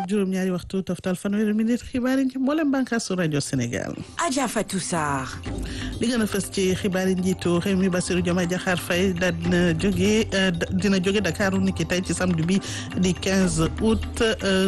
juróom-ñaari waxtu toftal fanweeri minute xibaar yi ci mboolem bànqaasu rajo Sénégal. Adja Fatou Sarr. li gën a fës ci xibaar yi njiitu réew mi Bassirou Diomaye Diakhar Faye daal dina jóge dina jóge Dakar ni ki tey ci samedi bi di 15 août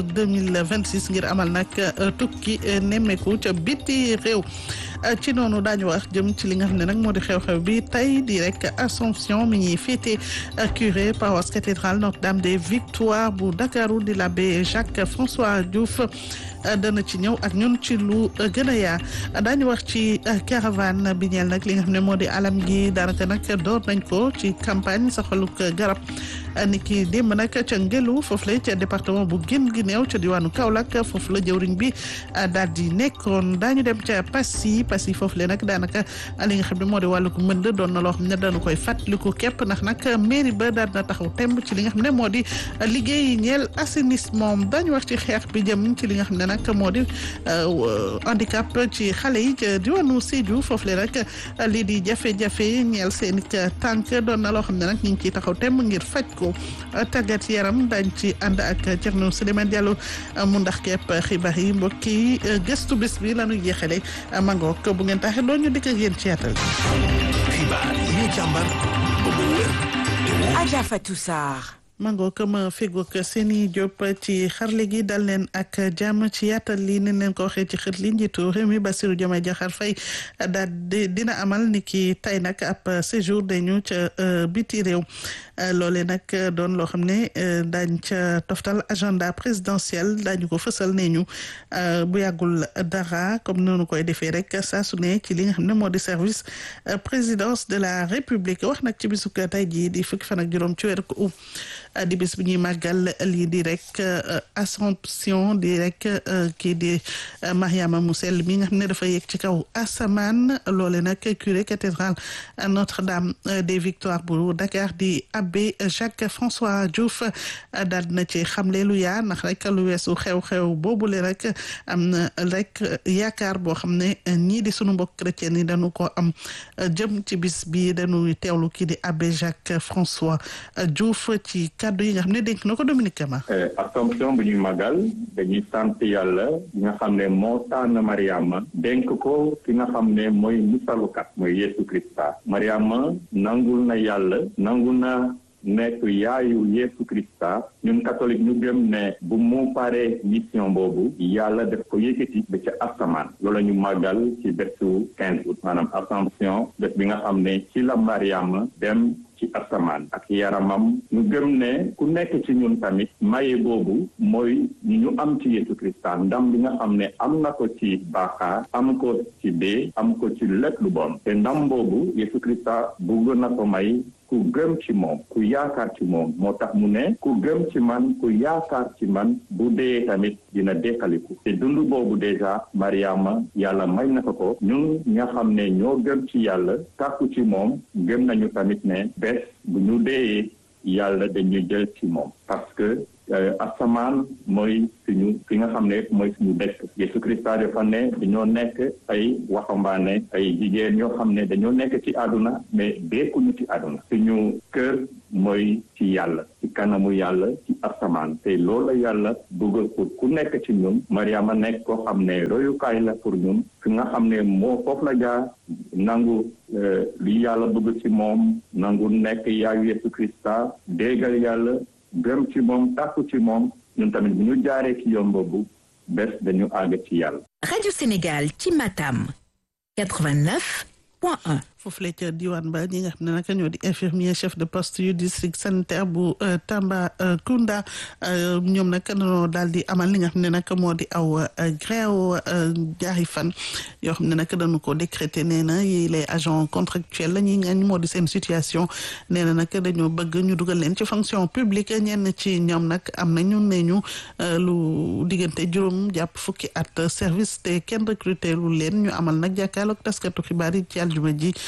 2026 ngir amal nag tukki nemmeeku ca biti réew. ci noonu daañu wax jëm ci li nga xam ne nag moo di xew-xew bi tey di rek Assomption mi ñuy féete curé paroisse cathédrale Notre-Dame des Victoires bu Dakaru di l'abbé Jacques François Diouf dana ci ñëw ak ñun ci lu gën a yaa daañu wax ci caravane bi ñeel nag li nga xam ne moo di alam gi daanaka nag door nañ ko ci campagne saxaluk garab ni ki démb nag ca ngelu foofu la ca département bu gën gi néew ca diwaanu Kaolack foofu la jëwriñ bi daal di nekkoon daañu dem ca Passy Passy foofu la nag daanaka li nga xam ne moo di wàllu ko mënd doon na loo xam ne dañu koy fàttaliku képp ndax nag mairie ba daal na taxaw temb ci li nga xam ne moo di liggéey ñeel assainissement daañu wax ci xeex bi jëm ci li nga xam ne nag moo di handicap ci xale yi ca diwaanu Sédhiou foofu la rek lii di jafe-jafe ñeel seen tànk doon na loo xam ne nag ñu ngi ciy taxaw temb ngir faj ko tàggat yaram dañ ci ànd ak Thierno Souleymane Diallo mu ndax kepp xibaar yi mbokk yi gëstu bés bi la ñuy jeexale mangook bu ngeen taxee doo ñu dikk ak yéen ci yaatal. xibaar yi ñu càmbar ba mu wér te wóor. Adja Fatou Sarr. mango kama fegook seeni Diop ci xarle gi dal leen ak jàmm ci yaatal li nen leen ko waxee ci xët li njiitu réew mi Bassirou Diomaye Diakhar Faye daal dina amal ni ki tey nag ab séjour dañu ca biti réew loole nag doon loo xam ne daañ ca toftal agenda présidentiel daañu ko fësal nee ñu bu yàggul dara comme noonu koy defee rek saa su ne ci li nga xam ne moo di service présidence de la république wax nag ci bisuk tey jii di fukki fan ak juróom ci weeru ko di bis bu ñuy màggal lii di rek Assomption di rek kii di Mariama mu sell mi nga xam ne dafa yegg ci kaw asamaan loole nag curé cathédrale Notre-Dame des Victoires bu Dakar di abbé Jacques François Diouf daal dina ci xamle lu yaa ndax rek lu weesu xew-xew boobule rek am na rek yaakaar boo xam ne ñii di sunu mbokk chrétien yi dañu ko am jëm ci bis bi dañuy teewlu kii di abbé Jacques François Diouf ci kàddu yi nga xam ne dénk na ko Dominique Kama. Assomption bu ñuy magal dañuy sant yàlla bi nga xam ne moo tànn Mariama dénk ko ki nga xam ne mooy musalukat mooy Yesu Krista Mariama nangul na yàlla nangul na nekk yaayu Yesu Krista ñun catholique ñu gëm ne bu mu paree mission boobu yàlla def ko yëkkati ba ca asamaan loolu ñu màggal ci bésu quinze août maanaam Assomption bés bi nga xam ne ci la Mariama dem ci asamaan ak yaramam ñu gëm ne ku nekk ci ñun tamit maye boobu mooy ñu am ci Yesu Krista ndam bi nga xam ne am na ko ci baaxaar am ko ci dee am ko ci lépp lu bon te ndam boobu Yesu Krista bëgg na ko may ku gëm ci moom ku yaakaar ci moom moo tax mu ne ku gëm ci man ku yaakaar ci man bu dee tamit dina dekkaliku te dund boobu déjà Mariama yàlla may na ko ko ñun nga xam ne ñoo gëm ci yàlla tàkku ci moom gëm nañu tamit ne bés bu ñu dee yàlla dañu jël ci moom parce que asamaan mooy suñu fi nga xam ne mooy suñu dëkk Yesu Krista dafa ne dañoo nekk ay waxambaane ay jigéen ñoo xam ne dañoo nekk ci àdduna mais dekkuñu ci àdduna suñu kër mooy ci yàlla ci kanamu yàlla ci asamaan te loolu la yàlla bëgg pour ku nekk ci ñun Mariama nekk koo xam ne royukaay la pour ñun fi nga xam ne moo foofu la jaar nangu li yàlla bëgg ci moom nangu nekk yaayu Yesu Krista déggal yàlla gëm ci moom tàkku ci moom ñun tamit bu ñu jaaree ci yoon boobu bés dañu àgg ci yàlla. Radio Sénégal ci Matam 89 point 1. foofu la ca diwaan ba ñi nga xam ne nag ñoo di infirmier chef de poste yu district sanitaire bu Tambacounda ñoom nag dañoo daal di amal li nga xam ne nag moo di aw grève jaari fan yoo xam ne nag dañu ko décréter nee na yi les agents contractuels la ñuy ngañ moo di seen situation nee na nag dañoo bëgg ñu dugal leen ci fonction publique ñenn ci ñoom nag am nañu ne ñu lu diggante juróom jàpp fukki at service te kenn recruter lu leen ñu amal nag jàkkaarloog taskatu xibaar yi ci aljuma ji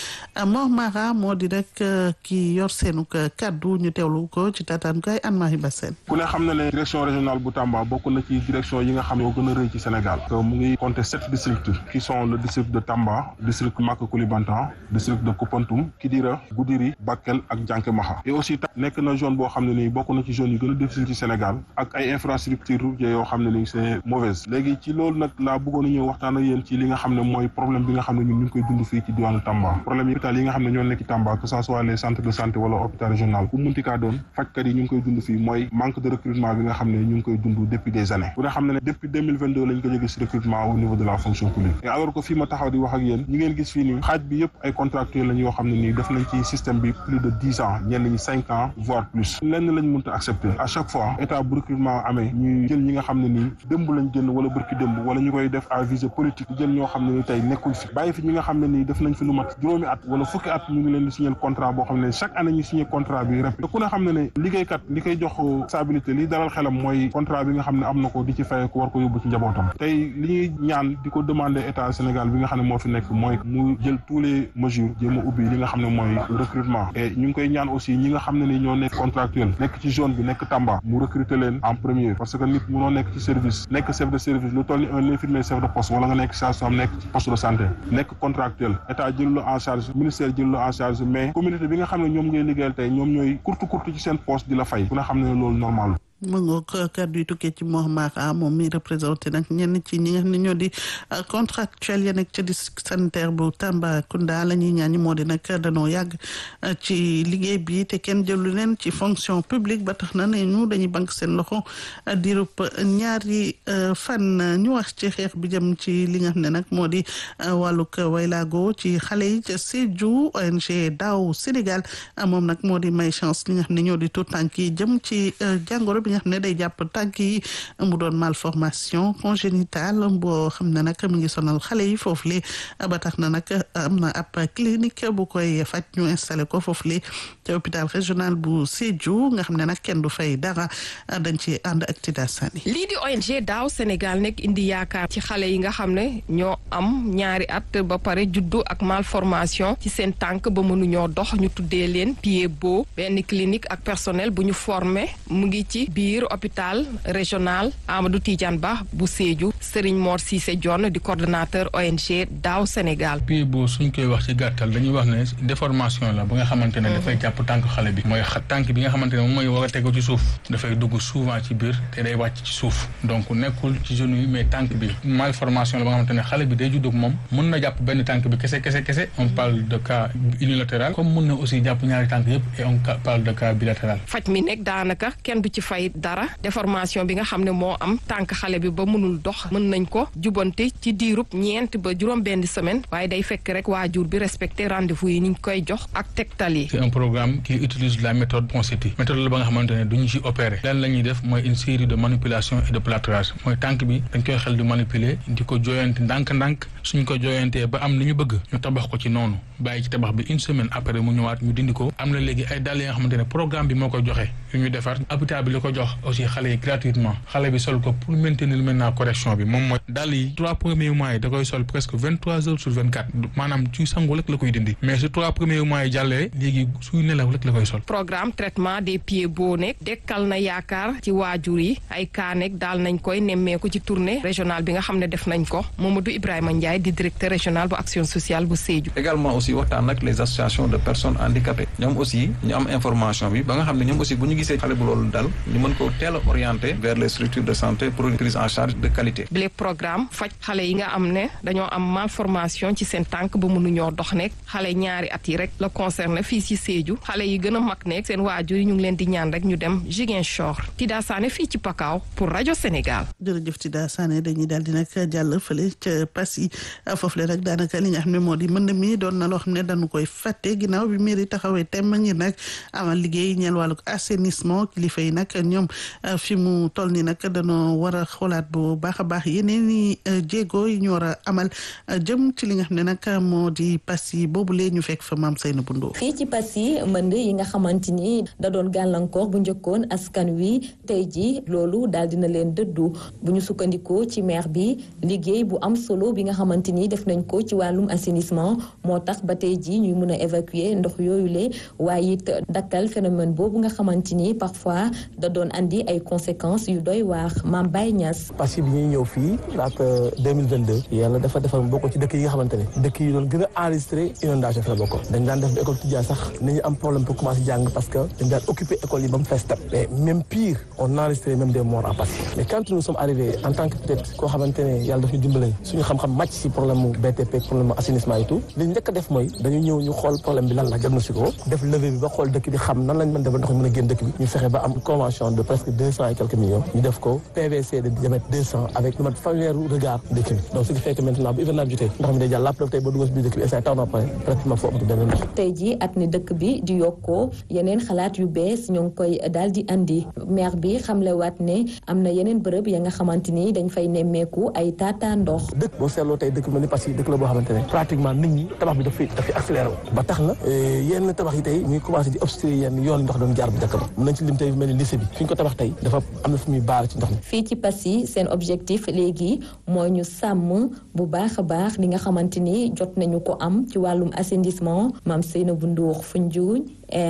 Mor Mara moo di rek ki yor seenu kaddu ñu teewlu ko ci tataan koy Anne-Marie Bassène. ku ne xam na ne direction régionale bu Tamba bokk na ci direction yi nga xam ne moo gën a rëy ci Sénégal mu ngi compter sept districts qui sont le district de Tamba district Maka Koulibantang district de Koupantoum Kidira Goudiri Bakel ak Janké Maha et aussi tam nekk na zone boo xam ne nii bokk na ci zone yi gën a difficile ci Sénégal ak ay infrastructures routières yoo xam ne nii c'est mauvaise léegi ci loolu nag laa bëggoon a ñëw waxtaan ak yéen ci li nga xam ne mooy problème bi nga xam ne ñun ñu ngi koy dund fii ci diwaanu Tamba problème yi hôpital yi nga xam ne ñoo nekk ci Tamba que ça soit les centres de santé wala hôpital régional bu munti kaa doon fajkat yi ñu ngi koy dund fii mooy manque de recrutement bi nga xam ne ñu ngi koy dund depuis des années bu nga xam ne depuis 2022 lañ ko jógee si recrutement au niveau de la fonction publique et alors que fii ma taxaw di wax ak yéen ñi ngeen gis fii nii xaaj bi yëpp ay contractuels lañ yoo xam ne nii def nañ ci système bi plus de dix ans ñenn ñi cinq ans voire plus lenn lañ mënta accepter à chaque fois état bu recrutement amee ñuy jël ñi nga xam ne nii dëmb lañ génn wala bërki dëmb wala ñu koy def à visée politique jël ñoo xam ne ni tey nekkuñ fi bàyyi fi ñi nga xam ne nii def nañ fi lu mat juróomi at wala fukki at ñu ngi leen di signé contrat boo xam ne chaque année ñu signé contrat bi répété te ku ne xam ne ne liggéeykat li koy jox stabilité li dalal xelam mooy contrat bi nga xam ne am na ko di ci fay ko war ko yóbbu ci njabootam tey li ñuy ñaan di ko demander état Sénégal bi nga xam ne moo fi nekk mooy mu jël tous les mesures jéem a ubbi li nga xam ne mooy recrutement et ñu ngi koy ñaan aussi ñi nga xam ne ni ñoo nekk contractuel nekk ci zone bi nekk Tamba mu recruter leen en premier parce que nit munoo nekk ci service nekk chef de service lu toll ni un infirmier chef de poste wala nga nekk sage-femme nekk ci poste de santé nekk contractuel état jël la en charge ministère jël la en charge mais communauté bi nga xam ne ñoom ngay liggéeyal tey ñoom ñooy kurtu kurtu ci seen poste di la fay ku ne xam ne loolu normal mu ngoog kàddu yi tukkee ci Mor Mara moom mi représenté nag ñenn ci ñi nga xam ne ñoo di contractuel ya nekk ca district sanitaire bu Tambacounda la ñuy ñaan ñi moo di nag danoo yàgg ci liggéey bi te kenn jëlu leen ci fonction publique ba tax na ne ñu dañuy bank seen loxo diirub ñaari fan ñu wax ci xeex bi jëm ci li nga xam ne nag moo di wàllug waylaago ci xale yi ca Sédhiou ONG Daaw Sénégal moom nag moo di may chance li nga xam ne ñoo di tout tànk yi jëm ci jàngoro bi nga xam ne day jàpp tànk yi mu doon malformation congénitale boo xam ne nag mi ngi sonal xale yi foofu le ba tax na nag am na ab clinique bu koy faj ñu installé ko foofu le te hôpital régional bu Sédhiou nga xam ne nag kenn du fay dara dañ ci ànd ak Tida Sani lii di ONG daaw Sénégal nekk indi yaakaar ci xale yi nga xam ne ñoo am ñaari at ba pare juddu ak malformation ci seen tànk ba mënuñoo dox ñu tuddee leen pied bot benn clinique ak personnel bu ñu formé mu ngi ci biir hôpital régional Amadou Tidiane Ba bu Sédhiou Serigne Mor Cissé Dione di coordonnateur ONG daaw Sénégal. pied bot suñ koy wax ci gàttal dañuy wax ne déformation la ba nga xamante ne dafay jàpp tànk xale bi mooy tànk bi nga xamante ne moom mooy war a tegu ci suuf dafay dugg souvent ci biir te day wàcc ci suuf donc nekkul ci genou yi mais tànk bi malformation la ba nga xamante ne xale bi day judd ak moom mun na jàpp benn tànk bi kese kese kese on parle de cas unilatéral comme mun na aussi jàpp ñaari tànk yëpp et on parle de cas bilatéral. faj mi nekk daanaka kenn du ci fay dara déformation bi nga xam ne moo am tànk xale bi ba mënul dox mën nañ ko jubante ci diirub ñeent ba juróom benn semaine waaye day fekk rek waajur bi respecté rendez-vous yi niñ koy jox ak tegtal yi. c'est un programme qui utilise la méthode Ponseti méthode la ba nga xamante ne duñu ci opérer lan la ñuy def mooy une série de manipulation et de plâtrage mooy tànk bi dañ koy xel di manipuler di ko jooyante ndànk-ndànk suñ ko jooyantee ba am li ñu bëgg ñu tabax ko ci noonu bàyyi ci tabax bi une semaine après mu ñëwaat ñu dindi ko am na léegi ay dàll yi nga xamante ne programme bi moo koy joxe yu ñu defar hôpital bi li ko jox aussi xale yi gratuitement xale bi sol ko pour maintenir maintenant correction bi moom mooy dàll yi trois premiers mois yi da koy sol presque vingt trois heures sur vingt quatre maanaam ci sangu rek la koy dindi mais su trois premiers mois yi jàllee léegi suy nelaw rek la koy sol programme traitement des pieds boo nekk dekkal na yaakaar ci waajur yi ay cas nekk daal nañ koy nemmeeku ci tournée régionale bi nga xam ne def nañ ko Mamadou Ibrahima Ndiaye di directeur régional bu action sociale bu Sédhiou. également aussi waxtaan ak les associations de personnes handicapées ñoom aussi ñu am information bi ba nga xam ne ñoom aussi bu ñu gisee xale bu loolu dal ñu mën ko teel a orienté vers les structures de santé pour une prise en charge de qualité. bile programme faj xale yi nga am ne dañoo am malformation ci seen tànk ba mënuñoo dox nekk xale ñaari at yi rek la concerné fii ci Sédhiou xale yi gën a mag nekk seen waajur yi ñu ngi leen di ñaan rek ñu dem Ziguinchor Tida Sané fii ci Pakao pour rajo Sénégal. jërëjëf Tida Sané dañuy daal di nag jàll fële ca Passy foofu le rek daanaka li nga xam ne moo di mën mi doon na loo xam ne dañu koy fàtte ginnaaw bi mairie taxawee tem ngir nag amal liggéey ñeel wàllu assainissement kilifa yi nag ñoom fi mu toll nii nag dañoo war a xoolaat bu baax a baax baax yeneen i jéego yi ñu war a amal jëm ci li nga xam ne nag moo di pass yi boobu lee ñu fekk fa maam Seyna Bundoo fii ci pass yi mbënd yi nga xamante ni da doon gàllankoor bu njëkkoon askan wi tey ji loolu daal dina leen dëddu bu ñu sukkandikoo ci maire bi liggéey bu am solo bi nga xamante ni def nañ ko ci wàllum assainissement moo tax ba tey ji ñuy mën a évacuer ndox yooyu le waaye it dakkal phénomène boobu nga xamante ni parfois da doon andi ay conséquences yu doy waar Mame Baye Niass. parce que bi ñuy ñëw fii laata 2022 yàlla dafa defar bokk ci dëkk yi nga xamante ne dëkk yi doon gën a enregistré inondation fi la bokkoon dañ daan def ba école tijaan sax nañu am problème pour commencer jàng parce que dañ daan occuper école yi ba mu fees tap mais même pire on enregistré même des morts à Passy mais quand nous sommes arrivés en tant que peut-être koo xamante ne yàlla daf ñu dimbale suñu xam-xam màcc si problème mu BTP problème mu assainissement et tout li njëkk a def mooy dañu ñëw ñu xool problème bi lan la diagnostic ko def levée bi ba xool dëkk bi xam nan lañ mën def ba ndox mi mën a génn dëkk bi ñu fexe ba am convention de presque deux cent et quelques millions ñu def ko PVC de diamètre deux cent avec lu mat fanweeru regard dëkk bi donc ce qui fait que maintenant bu hivernage jotee ndox mi day jàll lapp tey ba dugal si biir dëkk bi instant taw na pare pratiquement foo amatu benn ndox tey jii at ni dëkk bi di yokkoo yeneen xalaat yu bees ñoo ngi koy daal di andi maire bi xamlewaat ne am na yeneen bërëb ya nga xamante ni dañ fay nemmeeku ay taataa ndox dëkk boo seetloo tey dëkk bi ni parce que dëkk la boo xamante ne pratiquement nit ñi tabax bi dafay dafay accéléré wu ba tax na yenn tabax yi tey ñuy commencé di obstruer yenn yoon ndox doon jaar bu njëkk ba mën nañ ci lim tey mel ni lycée bi fi ñu ko tabax tey dafa am na fu muy baar ci ndox mi fii ci Passy seen objectif léegi mooy ñu sàmm bu baax a baax li nga xamante ni jot nañu ko am ci wàllum assainissement maam Seynabou Ndour Foundiougne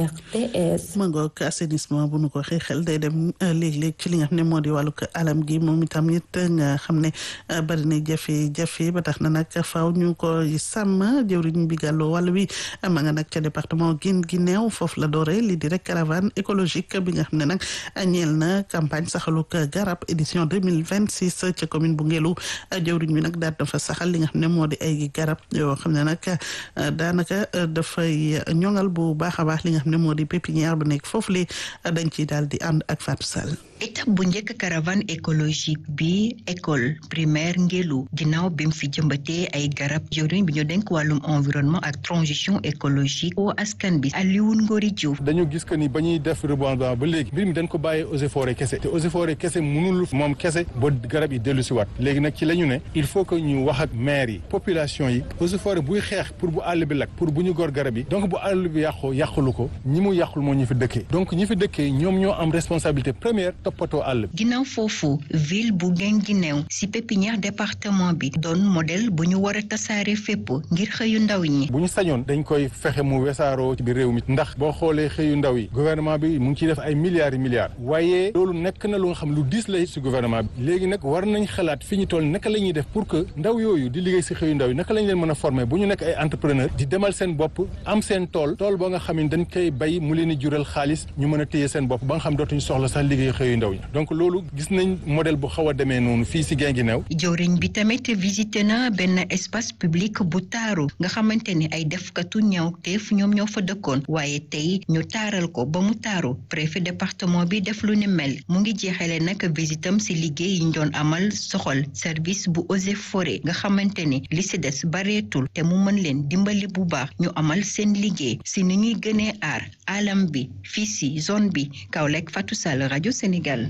RTS. ma ngoog assainissement bu nu ko waxee xel day dem léeg-léeg ci li nga xam ne moo di wàllug alam gi moom itam it nga xam ne bari na jafe-jafe ba tax na nag faaw ñu ko sàmm jëwriñ bi gàlloo wàll wi ma nga nag ca département Guinguinéo foofu la doore li di rek caravane écologique bi nga xam ne nag ñeel na campagne saxaluk garab édition deux mille vingt six ca commune bu Ngelu jëwriñ bi nag daal dafa saxal li nga xam ne moo di ay garab yoo xam ne nag daanaka dafay ñoŋal bu baax a baax li nga xam ne moo di pépinière bu nekk foofu le dañ ciy daal di ànd ak Fatou Sall étape bu njëkk caravane écologique bi école primaire Ngelu ginnaaw bi mu fi jëmbatee ay garab jëwriñ bi ñu denk wàllum environnement ak transition écologique o askan bi Alioune Ngori Diouf dañu gis que ni ba ñuy def reboisement ba léegi mbir mi dañ ko bàyyee eaux et forêts kese te eaux et forêts kese mënul moom kese ba garab yi dellu si waat léegi nag ci la ñu ne il faut que ñu wax ak maire yi population yi eaux et forêts buy xeex pour bu àll bi lakk pour bu ñu gor garab yi donc bu àll bi yàqoo yàqulu ko ñi mu yàqul moo ñu fi dëkkee donc ñi fi dëkkee ñoom ñoo am responsabilité première toppatoo àll bi ginnaaw foofu ville bu Guinguinéo ci pépinière département bi doon modèle bu ñu war a tasaare fépp ngir xëyu ndaw ñi bu ñu sañoon dañ koy fexe mu wesaaroo ci biir réew mi ndax boo xoolee xëyu ndaw yi gouvernement bi mu ngi ciy def ay milliards yi milliards waaye loolu nekk na lu nga xam lu diis la ci gouvernement bi léegi nag war nañ xalaat fi ñu toll naka la ñuy def pour que ndaw yooyu di liggéey ci xëyu ndaw yi naka lañ leen mën a former bu ñu nekk ay entrepreneur di demal seen bopp am seen tool tool boo nga xam ne dañ koy bay mu leen di jural xaalis ñu mën a téye seen bopp ba nga xam dootuñu soxla sax liggéey xëyu ndaw yi donc loolu gis nañ modèle bu xaw a demee noonu fii ci Guinguinéo jëwriñ bi tamit visité na benn espace public bu taaru nga xamante ni ay defkatu ñaawteef ñoom ñoo fa dëkkoon waaye tey ñu taaral ko ba mu taaru préfet département bi def lu ni mel mu ngi jeexale nag visitam ci liggéey yi ñu doon amal soxal service bu eaux et forêt nga xamante ni li ci des bareetul te mu mën leen dimbali bu baax ñu amal seen liggéey ci ni ñuy gënee aar alam bi fii ci zone bi Kaolack Fatou Sall rajo Sénégal.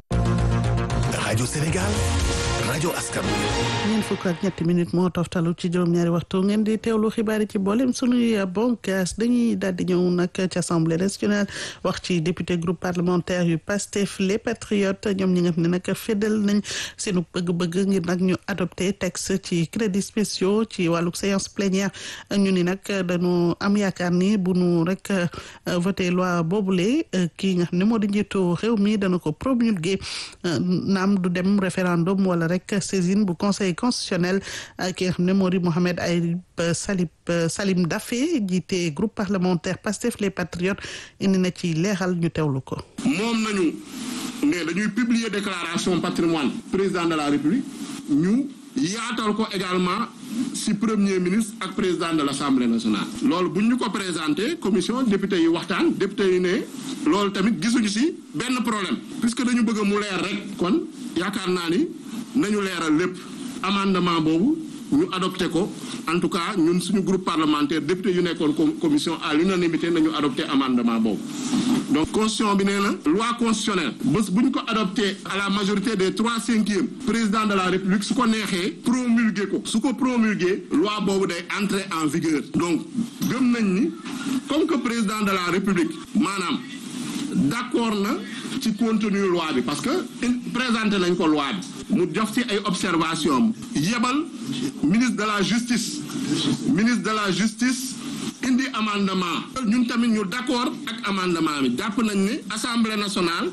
rajo Sénégal rajo askan ñeent fukk ak ñetti minutes moo toftalu ci juróom-ñaari waxtu ngeen di teewlu xibaar yi ci boolem sunuy bonkaas dañuy daal di ñëw nag ci assemblée nationale wax ci député groupe parlementaire yu PASTEF les patriotes ñoom ñi nga xam ne nag fédal nañ seenu bëgg-bëgg ngir nag ñu adopté texte ci crédits spéciaux ci wàllu séance plénière ñu ni nag dañu am yaakaar ni bu nu rek voté loi boobule kii nga xam ne moo di njiitu réew mi dana ko promulgué naam du dem référendum wala rek saisine bu conseil constitutionnel ki nga xam ne moo di Mohamed Ayib Salib Salim Daffé jiite groupe parlementaire Pastef les patriotes indi na ci leeral ñu teewlu ko. moom nañu ne dañuy publier déclaration patrimoine président de la république ñu yaatal ko également ci premier ministre ak président de l'assemblée nationale. loolu bu ñu ko présenté commission député yi waxtaan député yi ne loolu tamit gisuñu ci benn problème puisque dañu bëgg mu leer rek kon yaakaar naa ni nañu leeral lépp amendement boobu ñu adopté ko en tout cas ñun suñu groupe parlementaire député yu nekkoon commission à l'unanimité nañu adopté amendement boobu donc constitution bi nee na loi constitutionnelle bés bu ñu ko adopté à la majorité des trois cinquièmes président de la république su ko neexee promulgué ko su ko promulgué loi boobu day entrer en vigueur donc gëm nañ ni comme que président de la république maanaam d'accord na ci contenu loi bi parce que présenté nañ ko loi bi mu jox ci ay observation yebal ministre de la justice ministre de la justice indi amendement ñun tamit ñu d'accord ak amendement bi jàpp nañ ne assemblée nationale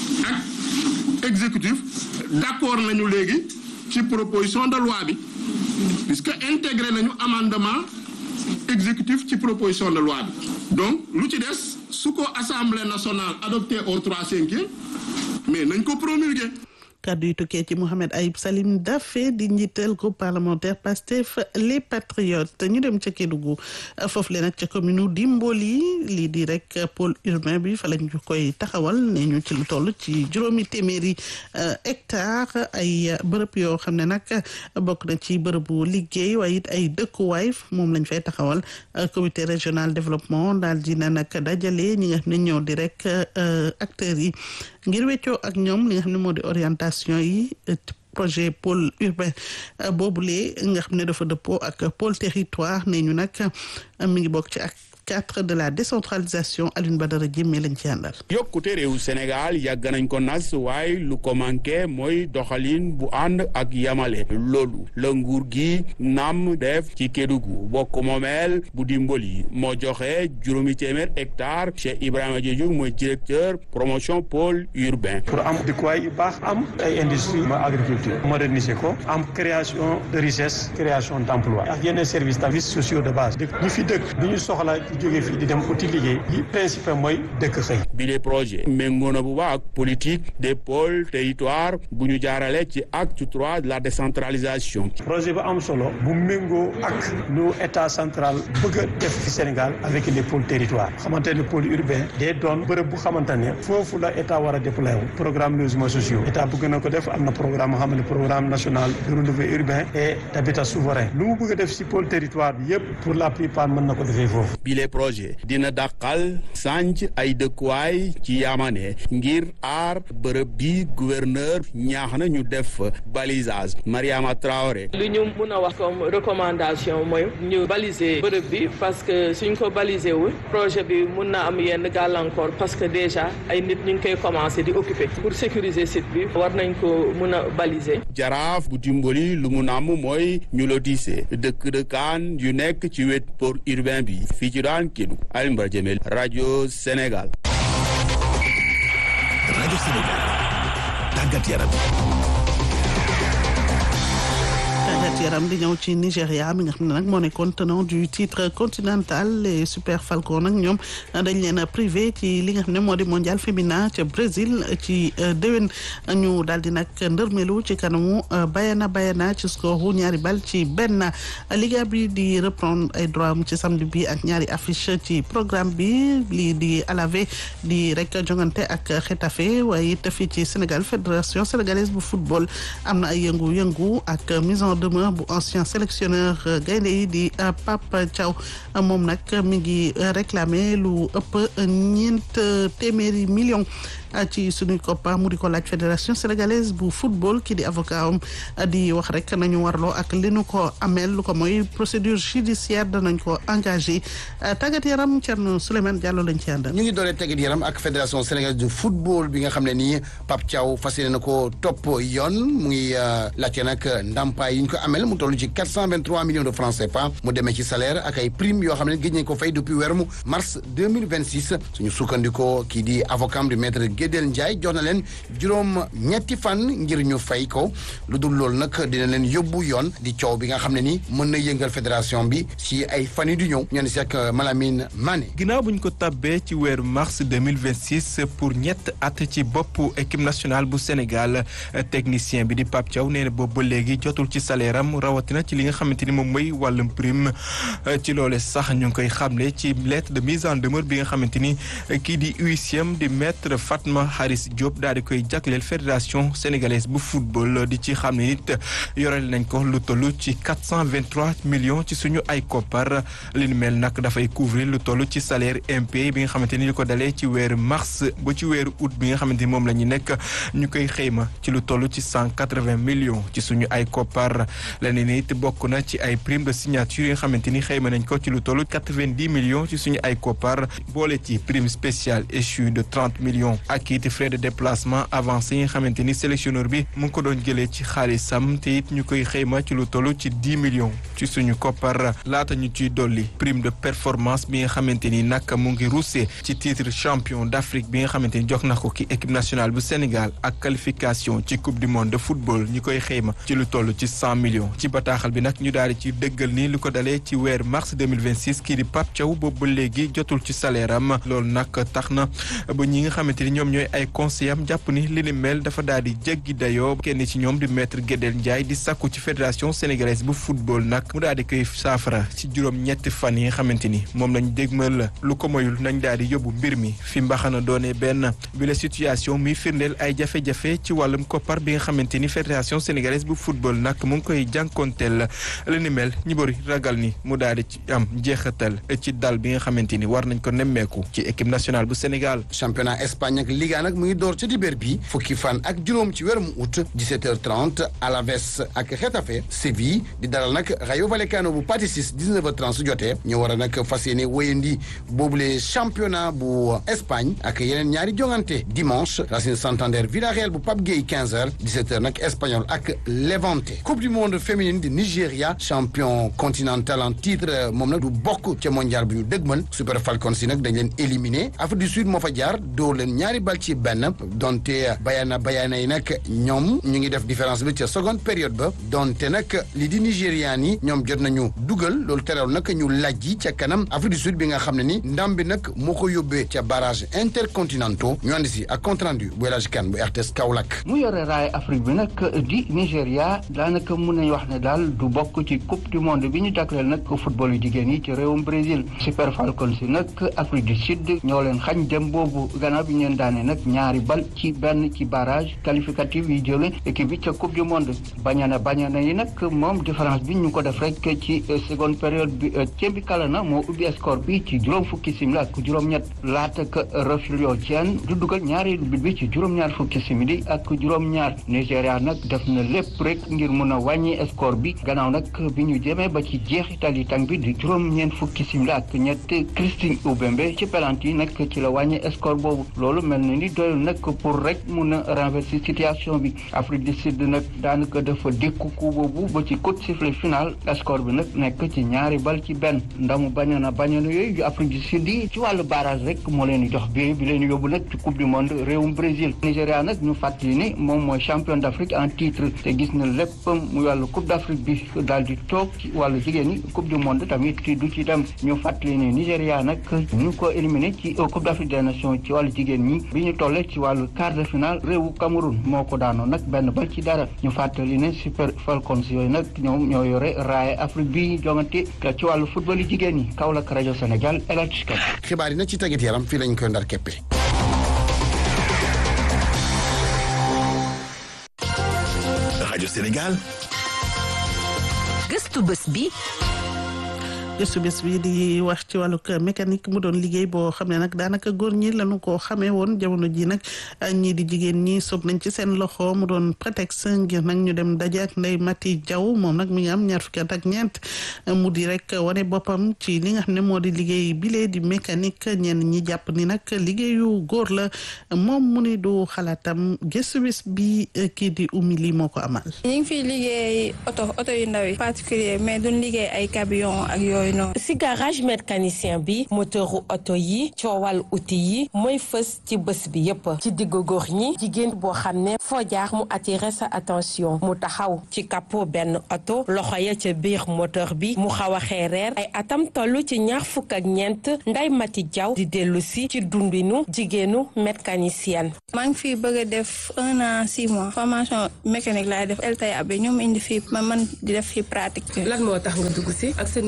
ak exécutif d'accord nañu léegi ci proposition de loi bi puisque intégré nañu amendement exécutif ci proposition de loi bi donc lu ci des su ko assemblée nationale adopté au trois cinquième mais nañ ko promulguer kàddu yu tukkee ci Mouhamed Ayib Salim Daffé di njiital groupe parlementaire Pastef les patriotes ñu dem ca Kédougou foofu le nag ca commune Dimboli lii di rek pôle urbain bi fa lañ koy taxawal ne ñu ci lu toll ci juróomi téeméeri hectare ay bërëb yoo xam ne nag bokk na ci bërëbu liggéey waaye it ay dëkkuwaay moom lañ fay taxawal comité régional développement daal dina nag dajale ñi nga xam ne ñoo di rek acteurs yi ngir weccoo ak ñoom li nga xam ne moo di orientation yi projet pôle urbain boobule nga xam ne dafa dëppoo ak pôle territoire ne ñu nag mi ngi bokk ci ak cadre de la décentralisation Alioune Badara Diémé lañ ci àndal. yokkute réew Sénégal yàgg nañ ko nas waaye lu ko manqué mooy doxalin bu ànd ak yamale loolu la nguur gi nam def ci Kédougou bokk moomeel bu dimbali moo joxe juróomi téeméer hectare Cheikh Ibrahima Diédhiou mooy directeur promotion pôle urbain. pour am dëkkuwaay yu baax am ay industrie ma agriculture moderniser ko am création de richesse création d' emploi ak yeneen services services sociaux de base dëkk ñi fi dëkk du ñu soxla jóge fii di dem uti liggéey yi principe mooy dëkk xëy bi les projet méngoo na bu baax ak politique des pôles territoire bu ñu jaarale ci acte trois de la décentralisation projet bu am solo bu méngoo ak lu état central bëgg a def fi Sénégal avec les pôles territoire xamante ne pôle urbain day doon bërëb bu xamante ne foofu la état war a déployer wu programme logements sociaux état bëgg na ko def am na programme moo xam ne programme national de renouveau urbain et d'habitat souverain lu mu bëgg a def si pôle territoire bi yëpp pour la plupart mën na ko defee foofu projet dina dàqal sànc ay dëkkuwaay ci yaamane ngir aar bërëb bi gouverneur ñaax na ñu def balisage Mariama Traoré lu ñu mun a wax comme recommandation mooy ñu baliser bërëb bi parce que suñ ko baliser wul projet bi mun na am yenn gàllankoor parce que déjà ay nit ñu ngi koy commencer di occuper pour sécuriser site bi war nañ ko mun a baliser jaraaf bu dimbali lu mu namm mooy ñu lotissé dëkk dëkkaan yu nekk ci wet port urbain bi fii ci daan Kédougou Alioune Badara Diémé rajo Sénégal. rajo Sénégal tàggat yaram. tàggat yaram di ñëw ci Nigéria mi nga xam ne nag moo nekkoon tenant du titre continental les Super Falcons nag ñoom dañ leen a privé ci li nga xam ne moo di mondial féminin ca Brésil ci déwén ñu daal di nag ndërmelu ci kanamu Bayana Bayana ci score ñaari bal ci benn liga bi di reprendre ay droit am ci samedi bi ak ñaari affiche ci programme bi lii di Alavé di rek jongante ak Getafe waaye it fii ci Sénégal fédération sénégalaise bu football am na ay yëngu-yëngu ak mise en demeure bu ancien sélectionneur gaynde yi di Pape Thiaw moom nag mi ngi réclamer lu ëpp ñeent téeméeri millions ci suñuy koppa mu di ko laaj fédération sénégalaise bu football ki di avocat am di wax rek nañu warloo ak li nu ko ameel lu ko mooy procédure judiciaire danañ ko engagé tàggat yaram Thierno Souleymane Diallo lañ ci àndal. ñu ngi dooree tàggat yaram ak fédération sénégalaise de football bi nga xam ne nii Pape Thiaw fas yéene na ko topp yoon mu ngi laajte nag ndàmpaay yi ñu ko amel mu toll ci quatre cent vingt trois millions de francs CFA mu demee ci salaire ak ay prime yoo xam ne gëj nañ ko fay depuis weeru mars deux mille vingt six suñu sukkandikoo kii di avocat di maître Gédel Ndiaye jox na leen juróom ñetti fan ngir ñu fay ko lu dul loolu nag dina leen yóbbu yoon di coow bi nga xam ne ni mën na yëngal fédération bi si ay fan yi du ñëw ñoo si ak Malamine Mané. ginnaaw bu ñu ko tabbee ci weeru mars 2026 pour ñett at ci boppu équipe nationale bu Sénégal technicien bi di Pape Thiaw nee na boobu ba léegi jotul ci salaire am rawatina ci li nga xamante ni moom mooy wàllum prime ci loole sax ñu ngi koy xamle ci lettre de mise en demeure bi nga xamante ni kii di huitième di maître Fatma Fatma Haris Diop daal di koy jagleel fédération sénégalaise bu football di ci xam ne nit yoreel nañ ko lu toll ci quatre cent vingt trois millions ci suñu ay koppar li nu mel nag dafay couvrir lu toll ci salaire impayé bi nga xamante ni li ko dalee ci weeru mars ba ci weeru août bi nga xamante ni moom la ñu nekk ñu koy xëyma ci lu toll ci cent quatre vingt millions ci suñu ay koppar leneen it bokk na ci ay prime de signature yi nga xamante ni xëyma nañ ko ci lu toll quatre vingt dix millions ci suñu ay koppar boole ci prime spéciale échu de trente millions ak it frais de déplacement avancé yi nga xamante ni sélectionneur bi mu ngi ko doon jëlee ci xaalisam te it ñu koy xëyma ci lu toll ci dix millions ci suñu koppar laata ñu ciy dolli prime de performance bi nga xamante ni nag mu ngi ruuse ci titre champion d'Afrique bi nga xamante ni jox na ko ki équipe nationale bu Sénégal ak qualification ci coupe du monde de football ñi koy xëyma ci lu toll ci cent millions ci bataaxal bi nag ñu daal di ci dëggal ni lu ko dalee ci weer mars 2026 kii di Pape Thiaw boobu ba léegi jotul ci salaire am loolu nag tax na ba ñi nga xamante ni ñoom ñooy ay conseil am jàpp ni li ni mel dafa daal di jéggi dayoo kenn ci ñoom di maître Guédel Ndiaye di sàkku ci fédération sénégalaise bu football nag mu daal di koy saafara ci juróom ñetti fan yi nga xamante ni moom lañ dégmal lu ko moyul nañ daal di yóbbu mbir mi fi mbaxana doone benn bi la situation muy firndeel ay jafe-jafe ci wàllum koppar bi nga xamante ni fédération sénégalaise bu football nag mu ngi koy jànkonteel li ni mel ñi bëri ragal ni mu daal di ci am jeexatal ci dal bi nga xamante ni war nañ ko nemmeeku ci équipe nationale bu Sénégal. championnat Espagne ak Liga nag mu ngi door ca dibéer bi fukki fan ak juróom ci weeru août 17h30 Alaves ak Getafe Séville di dalal nag Rayo Vallecano bu Patisis 19h30 su jotee ñu war a nag fas yéene wéyandi boobule championnat bu Espagne ak yeneen ñaari jongante dimanche Racing Santander Villarreal bu Pape Gueye 15h 17h nag Espagnol ak Levante coupe du monde féminine di Nigéria champion continental en titre moom nag du bokk ca mondial bu ñu dëgmal Super Falcons yi nag dañ leen éliminé Afrique du Sud moo fa jaar dóor leen ñaari bal ci benn donte bayana bayana yi nag ñoom ñu ngi def différence bi ca seconde période ba donte nag li di Nigérian yi ñoom jot nañu dugal loolu terewul nag ñu lajji ca kanam Afrique du Sud bi nga xam ne ni ndam bi nag moo ko yóbbee ca barrage intercontinentaux ñu andi si ak compte rendu bu El Hadj Kane bu RTS Kaolack. mu yore raay Afrique bi nag di Nigéria daanaka mun nañu wax ne daal du bokk ci coupe du monde bi ñu jagleel nag football yu jigéen yi ci réewum Brésil Super Falcons yi nag Afrique du Sud ñoo leen xañ dem boobu gannaaw bi ñu leen daane nag ñaari bal ci benn ci barrage qualificatif yi jële équipe bi ca coupe du monde bañana bañana yi nag moom différence bi ñu ko def rek ci seconde période bi Thierry Kalana moo ubbi score bi ci juróom fukki simili ak juróom-ñett laata ka Refugio Dieng du dugal ñaareelu bit bi ci juróom-ñaar fukki simili ak juróom-ñaar Nigéria nag def na lépp rek ngir mun a wàññi score bi gannaaw nag bi ñu jëmee ba ci jeexital yi tàng bi di juróom-ñeent fukki simili ak ñett Christine Oubembe ci penalty yi nag ci la wàññi score boobu loolu mel na ni doyul nag pour rek mun a renverser situation bi Afrique du Sud nag daanaka dafa dékku ku boobu ba ci coup de sifflet final score bi nag nekk ci ñaari bal ci benn ndamu bañana bañana yooyu yu Afrique du Sud yi ci wàllu barrage rek moo leen di jox bi bi leen yóbbu nag ci coupe du monde réewum Brésil Nigéria nag ñu fàttali ni moom mooy champion d'Afrique en titre te gis na léppam mu wàllu coupe d'Afrique bi daal di toog ci wàllu jigéen ñi coupe du monde tamit du ci dem ñu fàttali ni Nigéria nag ñu ko éliminé ci coupe d'Afrique des nations ci wàllu jigéen ñi bi ñu tollee ci wàllu quart de finale réewu Cameroun moo ko daanoo nag benn bal ci dara ñu fàttali ne Super Falcons yooyu nag ñoom ñoo yore raaya Afrique bi jongante ci wàllu football yi jigéen ñi Kaolack rajo Sénégal El Hadj Kane xibaar yi nag ci tàggat yaram fii lañ koy ndar keppe rajo Sénégal. gëstu bés bi. gëstu bés bi di wax ci wàllug mécanique mu doon liggéey boo xam ne nag daanaka góor ñi lañu ko xamee woon jamono ji nag ñii di jigéen ñi soob nañ ci seen loxo mu doon prétexte ngir nag ñu dem daje ak Ndeye Mati Diaw moom nag mi ngi am ñaar fukki at ak ñeent mu di rek wane boppam ci li nga xam ne moo di liggéey bile di mécanique ñenn ñi jàpp ni nag liggéeyu góor la moom mu ni du xalaatam gëstu bés bi kii di umi lii moo ko amal. ñu ngi fiy liggéey oto oto yu ndaw yi particulier mais duñ liggéey ay camion ak yooyu. si garage mécanicien bi moteuru oto yi coowal outil yi mooy fës ci bés bi yépp ci diggu góor ñi jigéen boo xam ne foo jaar mu attirer sa attention mu taxaw ci capot benn oto loxo ya ca biir moteur bi mu xaw a xeereer ay atam toll ci ñaar fukk ak ñeent Ndeye Mati Diaw di dellu si ci dundinu jigéenu mécanicienne. maa ngi fii bëgg a def un an six mois formation mécanique laay def LTA bi ñoom indi fii ma man di def fii pratique. lan moo tax nga dugg si ak sa niveau d'étude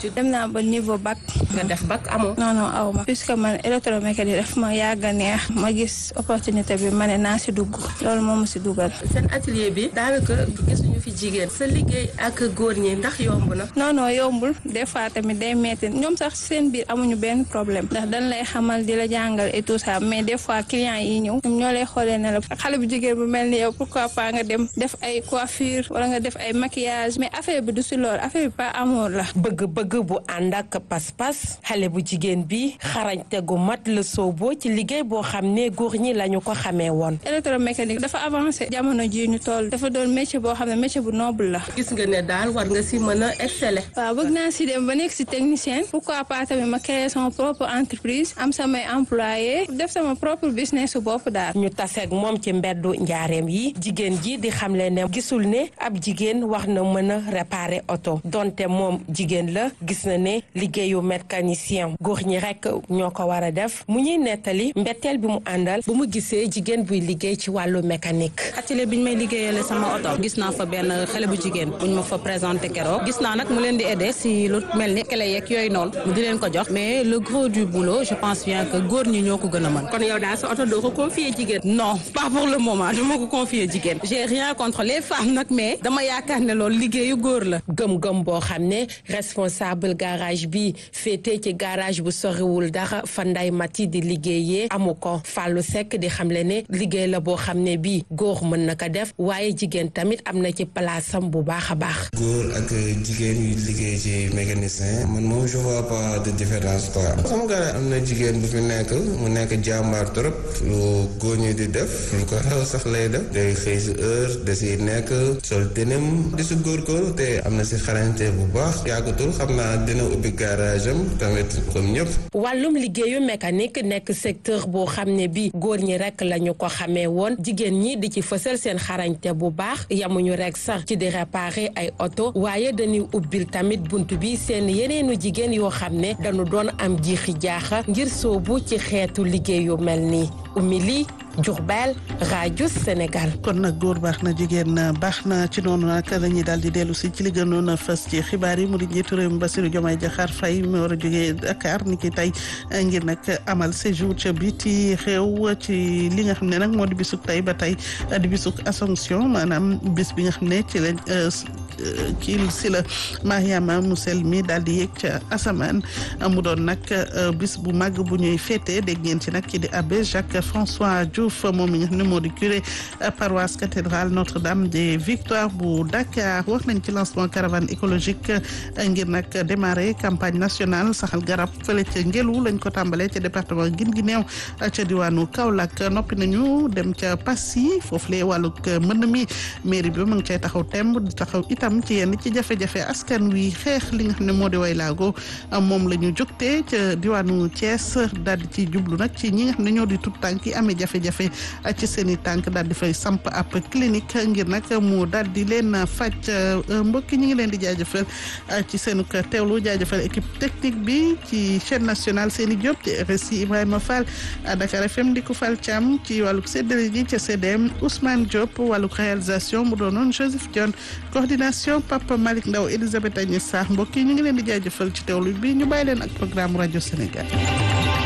étude dem naa ba niveau bac. nga def bac amoo. non non aw ma puisque man électromécanique daf ma yàgg a neex ma gis opportunité bi ma ne naa si dugg loolu moo ma si dugal. seen atelier bi daanaka gisuñu fi jigéen sa liggéey ak góor ñi ndax yomb na. non non yombul des fois tamit day metti ñoom sax seen biir amuñu benn problème ndax dañ lay xamal di la jàngal et tout ça mais des fois clients yi ñëw ñoom ñoo lay xoolee ne la xale bu jigéen bu mel ni yow pourquoi pas nga dem def ay coiffure wala nga def ay maquillage mais affaire bi du si loolu affaire bi pas amour la. bëgg-bëgg bu ànd ak pas-pas xale bu jigéen bi xarañte gu mat la sooboo ci liggéey boo xam ne góor ñi lañu ko xamee woon. électromécanique dafa avancé jamono ji ñu toll dafa doon métier boo xam ne métier bu noble la. gis nga ne daal war nga si mën a exceller. waaw bëgg naa si dem ba nekk si technicien pourquoi pas tamit ma créer sama propre entreprise am samay employé def sama propre business su bopp daal. ñu taseeg moom ci mbeddu njaareem yi jigéen ji di xamle ne gisul ne ab jigéen wax na mën a réparer oto donte moom jigéen la gis na ne liggéeyu mécanicien góor ñi rek ñoo ko war a def mu ñuy nettali mbetteel bi mu àndal bu mu gisee jigéen buy liggéey ci wàllu mécanique. atelier bi ñu may liggéeyale sama oto gis naa fa benn xale bu jigéen buñ ma fa présenté keroog gis naa nag mu leen di aider si lu mel ni clé yeeg yooyu noonu mu di leen ko jox mais le gros du boulot je pense bien que góor ñi ñoo ko gën a mën. kon yow daal sa oto doo ko confier jigéen. non pas pour le moment dama ko confier jigéen. j'ai rien contre les femmes nag mais dama yaakaar ne loolu liggéeyu góor la. gëm-gëm boo xam ne responsable garage bi féetee ci garage bu soriwul dara fa nday mati di liggéeyee amu ko Fallou Seck di xamle ne liggéey la boo xam ne bii góor mën na ko def waaye jigéen tamit am na ci palaasam bu baax a baax. góor ak jigéen yu liggéey ci mécanicien man moom je vois pas de différence quoi. sama garage am na jigéen bu fi nekk mu nekk jàmbaar trop lu góor ñi di def lu ko raw sax lay def day xëy si heure da si nekk sol tënam di si góorgóorlu te am na si xarañte bu baax yàggatul xam naa dina ubbi garage am tamit comme ñëpp. wàllum liggéeyu mécanique nekk secteur boo xam ne bii góor ñi rek lañu ko xamee woon jigéen ñi di ci fësal seen xarañte bu baax yamuñu rek sax ci di réparer ay oto waaye dañuy ubbil tamit bunt bi seen yeneenu jigéen yoo xam ne dañu doon am jiixi jaaxa ngir soobu ci xeetu liggéey yu mel nii umili Diourbel rajo Sénégal. kon nag góor baax na jigéen baax na ci noonu nag dañuy daal di dellu si ci li gënoon a fës ci xibaar yi mu di njiitu réew mi Bassirou Diomaye Diakhar Faye mi war a jógee Dakar ni ki tey ngir nag amal séjour ca biti xew ci li nga xam ne nag moo di bisuk tey ba tey di bisuk Assomption maanaam bis bi nga xam ne ci lañ kii si la Mariama mu sell mi daal di yéeg ca asamaan mu doon nag bis bu màgg bu ñuy féete dégg ngeen ci nag ki di abbé Jacques François Diouf moom mi nga xam ne moo di curé paroisse cathédrale Notre-Dame des Victoires bu Dakar wax nañ ci lancement caravane écologique ngir nag démarrer campagne nationale saxal garab fële ca Ngelu lañ ko tàmbalee ca département Guinguinéo ca diwaanu Kaolack noppi nañu dem ca Passy foofu lee wàllug mën mi mairie bi ma ngi cay taxaw temb di taxaw itam ci yenn ci jafe-jafe askan wi xeex li nga xam ne moo di way laago moom la ñu jógtee ca diwaanu Thiès daal di ci jublu nag ci ñi nga xam ne ñoo di tut tànk yi amee jafe-jafe ci seen i tànk daal di fay samp ab clinique ngir nag mu daal di leen faj mbokki ñi ngi leen di jaajëfal ci seen teewlu jaajëfal équipe technique bi ci chaîne nationale Seni Diop ci RSI Ibrahima Fall Dakar FM di ko Fall Thiam ci wàllug séddale ji ca CDM Ousmane Diop wàllug réalisation mu doonoon Joseph Dione coordination Papa Malick Ndaw Elisabeth Agnès Sarr mbokk yi ñu ngi leen di jaajëfal ci teewlu bi ñu bàyyi leen ak programme rajo Sénégal